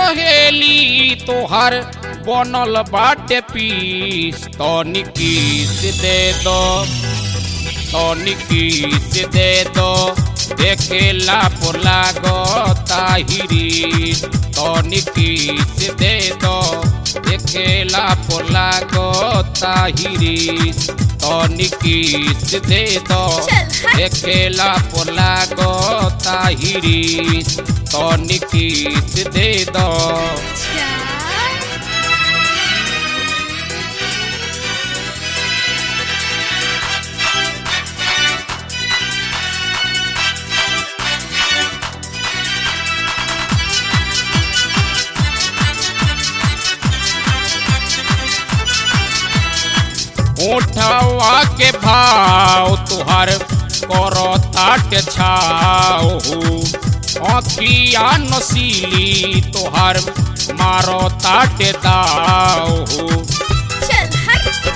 सहेली तोहर बनल बाटे पीस तनिकीस दे दो तनिकीस दे दो देखेला पोला गो ताहिरी तनिकीस दे दो देखेला पोला गो ताहिरी तनिकीस दे दो चल हट देखेला पोला गो ताहिरी तनिकीस दे दो अच्छा उठवा के भाव तुहार करो ताट छाओ अखिया नसीली तुहार मारो ताट दाओ चल हट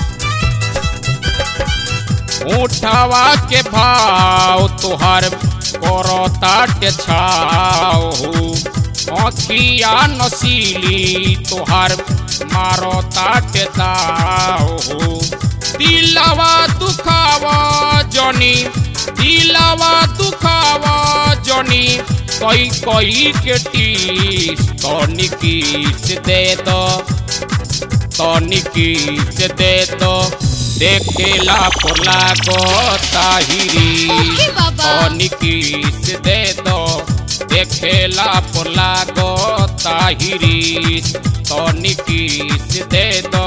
उठवा के भाव तुहार करो ताट छाओ अखिया नसीली तुहार मारो ताट दाओ दिलवा दुखावा जनी दिलवा दुखावा जनी कई कई के टीस तनिकीस दे दो तनिकीस दे दो देखेला पोला गो ताहिरी ओके बाबा। तनिकीस दे दो देखेला पोला गो ताहिरी तनिकीस दे दो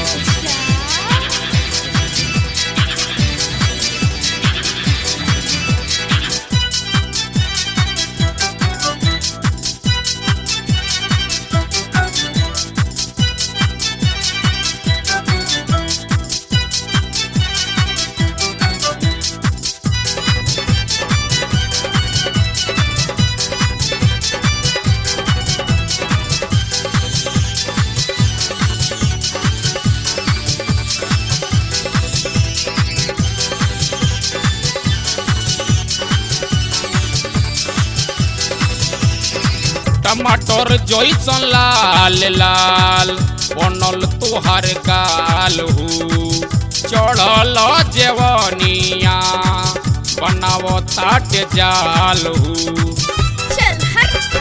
टमाटर जैसन लाल लाल बनल तुहार गाल हु चढ़ल जेवनिया बनाव ताट जाल हु चल हट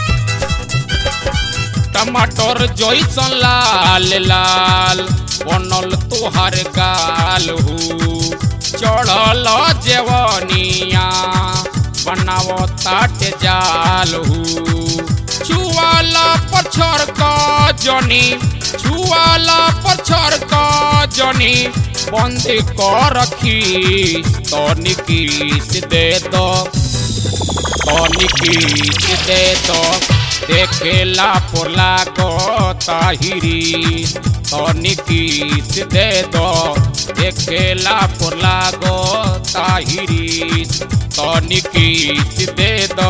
टमाटर जैसन लाल लाल बनल तुहार गाल हु चढ़ल जेवनिया बनाव ताट जाल हु छुआला पछर का जनी छुआला पछर का जनी बंद कर रखी तनिकीस दे दो तनिकीस दे दो देखेला पोला गो ताहिरी तनिकीस दे दो देखेला पोला गो ताहिरी तनिकीस दे दो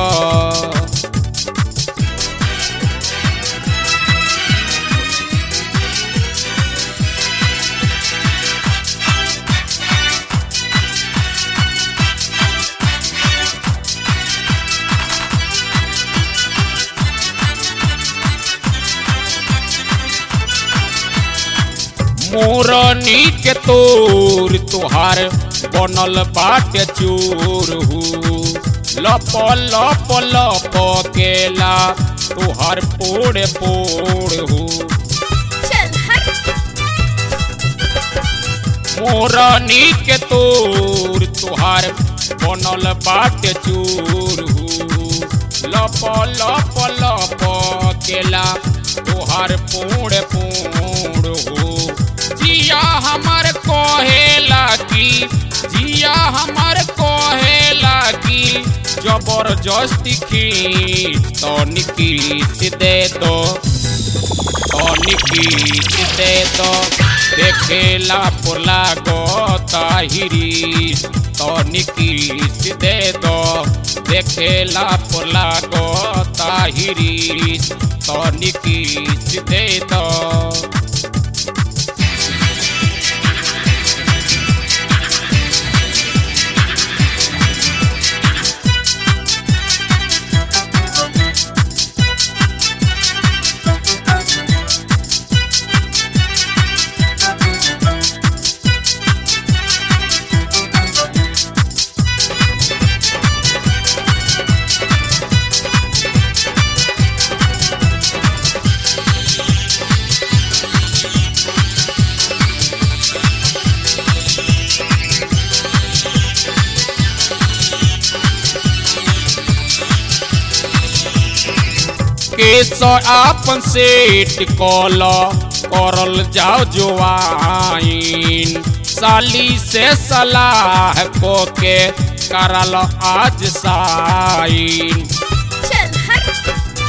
मोरनी के तोर तुहार बनल बाट चोर हु लप लप लप केला तुहार पोड़ पोड़ हु चल हट मोरनी के तोर तुहार बनल बाट चोर हु लप लप लप केला तुहार पोड़ पोड़ हो जिया हमार कहेला की जिया हमार कहेला की जबरदस्ती खींच तनिकीस दे दो तनिकीस दे दो देखेला पोला गो ताहिरी तनिकीस दे दो देखेला पोला गो ताहिरी तनिकीस दे दो केस आपन सेट कल करल जाओ जोआइन साली से सलाह को के करल आज साइन चल हट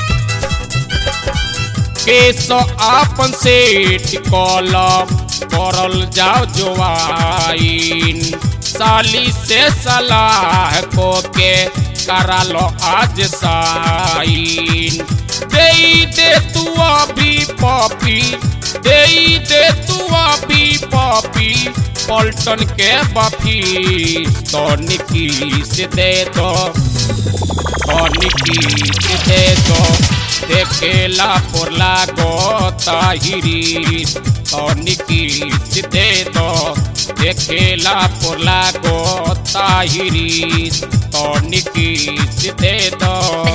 केस आपन सेठ कल करल जाओ जोआइन साली से सलाह को के करालो आज साइन दे दे तू अभी पपी दे दे तू अभी पपी पलटन के बफी तो निकी से दे दो निकी से दे दो देखेला पोरला गो ताहिरी तो निकी से दे दो देखेला पोरला गो ताहिरी तो निकी से दे दो